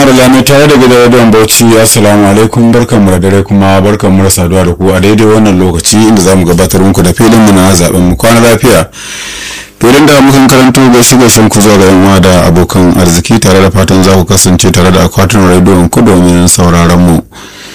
mara lami tare da gidan radiyon bauchi assalamu alaikum barkanmu da dare kuma barkanmu da saduwa da ku a daidai wannan lokaci inda za mu gabatar muku da filin mu na zaben mu kwana lafiya filin da mukan karanto gaishe gaishen ku zuwa ga yan da abokan arziki tare da fatan za ku kasance tare da akwatin rediyon ku domin sauraron mu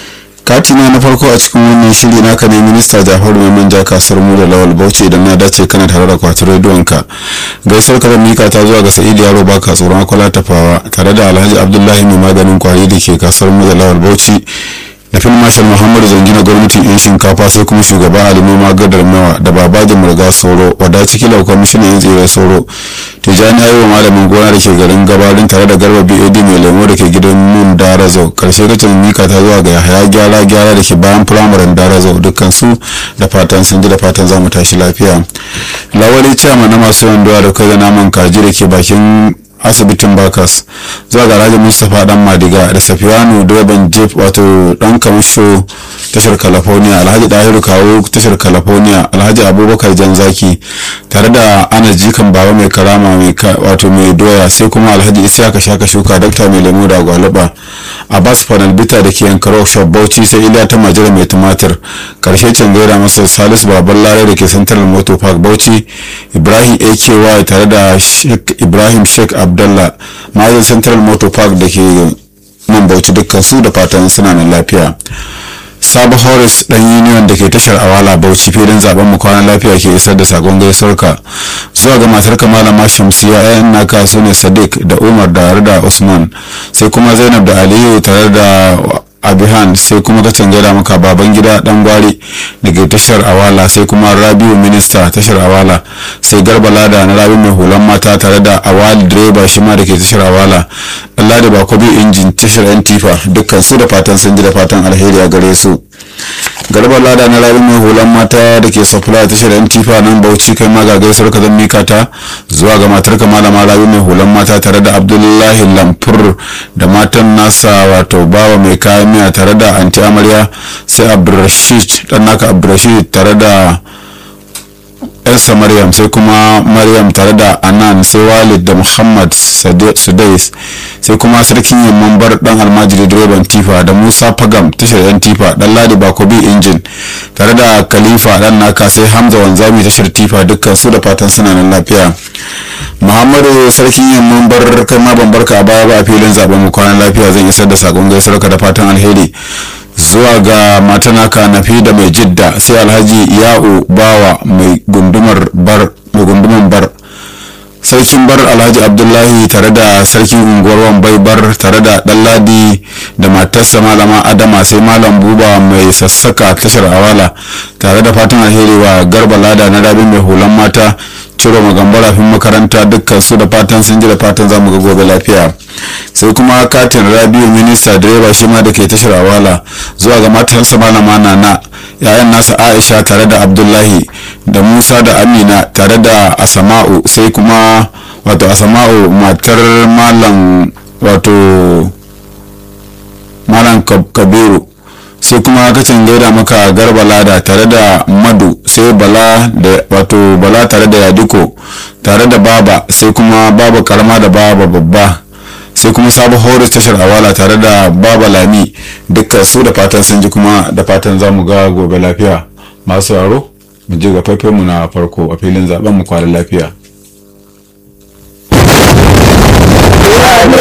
katina na farko a cikin wannan shiri naka ne minista jafaru mai manja kasuwar mu da lawal bauchi idan na dace kana tare da kwatin rediyon ka gaisuwar ka mika ta zuwa ga sa'id yaro baka tsoron akwala tafawa tare da alhaji abdullahi mai maganin kwari da ke kasuwar mu da lawal bauchi da fil marshal muhammadu zangina gwamnatin yan shinkafa sai kuma shugaba ali noma gadar mawa da babaji murga sauro wadda ciki lau kwamishinan yan tsere sauro tijjani ayi wa malamin gona da ke garin gabarin tare da garba bad mai lemo da ke gidan nun darazo karshe kacin mika ta zuwa ga yahaya gyara gyara da ke bayan firamaren darazo dukkan su da fatan sun ji da fatan za mu tashi lafiya lawali ciyama na masu yawan doya da kai da naman kaji da ke bakin asibitin bakas zuwa ga rajin mustapha dan madiga da safiyanu direban jeep wato dan kamusho tashar california alhaji dahiru kawo tashar california alhaji abubakar janzaki tare da ana jikan baba mai karama wato mai doya sai kuma alhaji isiyaka shaka shuka dakta mai lemu da gwaluba abbas panel bita da ke yankar shop bauchi sai iliya ta majira mai tumatir karshe can gaira masa salisu baban lare da ke central motor park bauchi ibrahim aky tare da ibrahim sheikh abdallah ma'azin central motor park da ke nan bauchi dukkan su da fatan suna nan lafiya sabo horis dan union da ke tashar awala bauchi filin zaben mu kwanan lafiya ke isar da sakon gaisuwarka zuwa ga matar malama shamsiya yayan naka su ne sadiq da umar da da usman sai kuma zainab da aliyu tare da abihan sai kuma ka gaida maka baban gida dan gwari daga tashar awala sai kuma rabiu minista tashar awala sai garba lada na rabi mai hulan mata tare da awali direba shi ma da ke tashar awala allah da bakobi injin tashar yan tifa dukkan su da fatan sun ji da fatan alheri a gare su garba lada na rabi mai hulan mata da ke supply tashar yan tifa nan bauchi kai ma ga gaisuwar ka zan mika ta zuwa ga matar ka malama rabi mai hulan mata tare da abdullahi lamfur da matan nasa wato bawa mai kayan miya tare da anti amarya sai abdulrashid dan naka abdulrashid tare da yarsa maryam sai kuma maryam tare da anan sai walid da muhammad sudais sai kuma sarkin yamman bar dan almajiri direban tifa da musa fagam tashar yan tifa dan ladi bakobi injin tare da khalifa dan naka sai hamza wanzami tashar tifa dukkan su da fatan suna nan lafiya muhammadu sarkin yamman bar kai ma ban barka a baya ba a filin zaben mu kwanan lafiya zan isar da sakon gaisuwar ka da fatan alheri zuwa ga matanaka nafi da mai jidda sai alhaji ya'u bawa mai gundumar bar mai gunduman bar sarkin bar alhaji abdullahi tare da sarkin unguwar wambai bar tare da ɗanladi da matarsa malama adama sai malam buba mai sassaka tashar awala tare da fatan alheri wa garba lada na rabi mai hulan mata ciro magambara fin makaranta dukkan su da fatan sun ji da fatan zamu ga gobe lafiya sai kuma katin rabiu minista direba shi ma da ke tashar awala zuwa ga matansa malama nana yayan nasa aisha tare da abdullahi da musa da amina tare da asama'u sai kuma wato asama'u matar malam wato malam kabiru sai kuma kacin gaida maka garba lada tare da madu sai bala da wato bala tare da yadiko tare da baba sai kuma baba karama da baba babba sai kuma sabon horis tashar awala tare da baba lami dukkan su da fatan sun ji kuma da fatan za mu ga gobe lafiya masu yaro mu je ga mu na farko a filin zaben mu kwanan lafiya